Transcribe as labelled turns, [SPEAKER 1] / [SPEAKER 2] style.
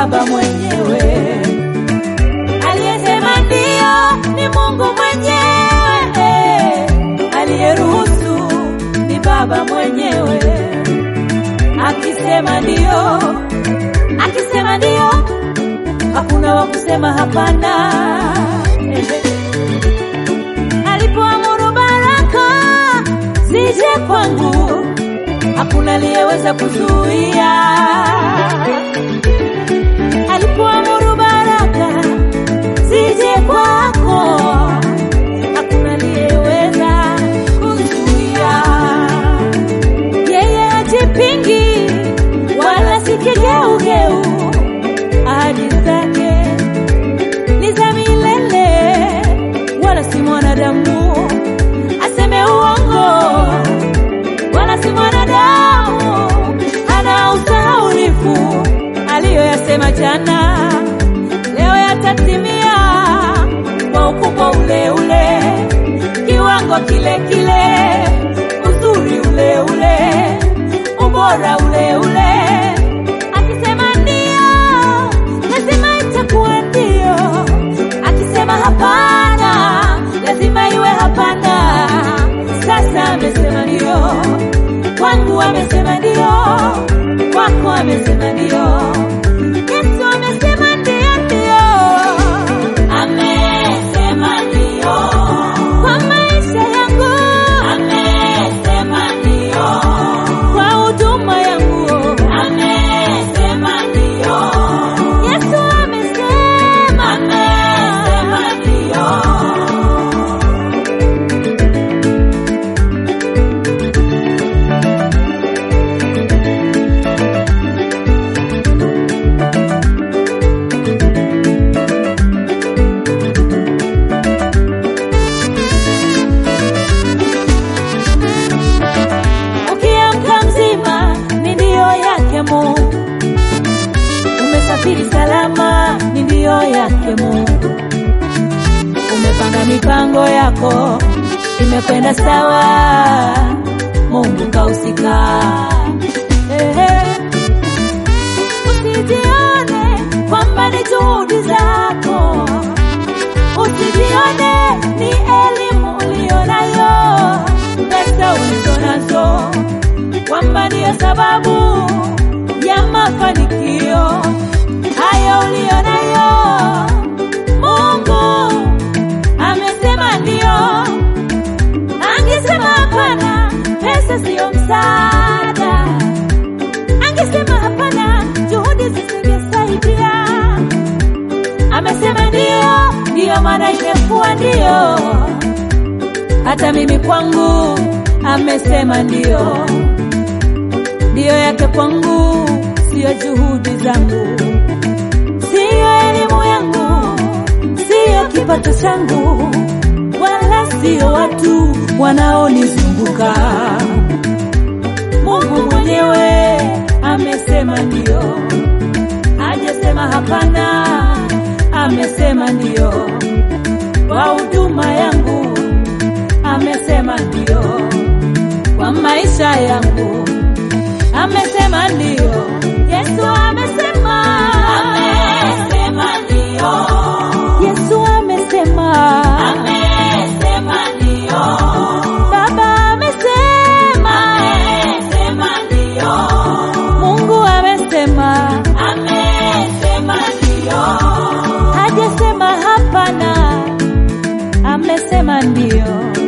[SPEAKER 1] Baba mwenyewe. Aliyesema ndio ni Mungu mwenyewe, aliyeruhusu ni Baba mwenyewe. Akisema ndio, akisema ndio, hakuna wa kusema hapana. Alipoamuru baraka zije kwangu, hakuna aliyeweza kuzuia. Alipoamuru baraka zije kwako, hakuna aliyeweza kuzuia. Yeye hajipingi wala si kigeugeu, ahadi zake ni za milele, wala si mwanadamu aseme uongo, wala si mwanadamu ana usahaulifu. Aliyoyasema jana leo yatatimia kwa ukubwa ule ule, kiwango kile kile, uzuri ule ule, ubora ule ule. Akisema ndio, lazima itakuwa ndio. Akisema hapana, lazima iwe hapana. Sasa amesema ndio, kwangu amesema ndio, kwako amesema ndio. Yesu amesema ndio, ndio. Amesema ndio. Kwa maisha yangu. Amesema ndio. Kwa huduma yangu. Amesema ndio. Yesu amesema. Amesema ndio. Ukiamka mzima ni ndio yake Mungu, umesafiri salama ni ndio yake Mungu, umepanga mipango yako imekwenda sawa, Mungu kahusika. Ehe. Usijione kwamba ni juhudi zako, usijione ni elimu ulionayo, pesa ulizonazo, kwamba ndiyo sababu ya mafanikio hayo ulionayo. Mungu amesema ndio, angesema hapana, pesa siyo msaada angesema hapana, juhudi zisingesaidia. Amesema ndio, ndiyo maana imekuwa ndio. Hata mimi kwangu amesema ndio, ndio yake kwangu, siyo juhudi zangu, siyo elimu yangu, siyo kipato changu, wala siyo watu wanaonizunguka. Mungu mwenyewe amesema ndio, hajasema hapana, amesema ndio. Kwa huduma yangu amesema ndio, kwa maisha yangu amesema ndio. Yesu amesema, amesema ndio. Yesu amesema, amesema ndio. Baba amesema, amesema ndio. Mungu amesema, amesema ndio. Hajasema hapana, amesema ndio.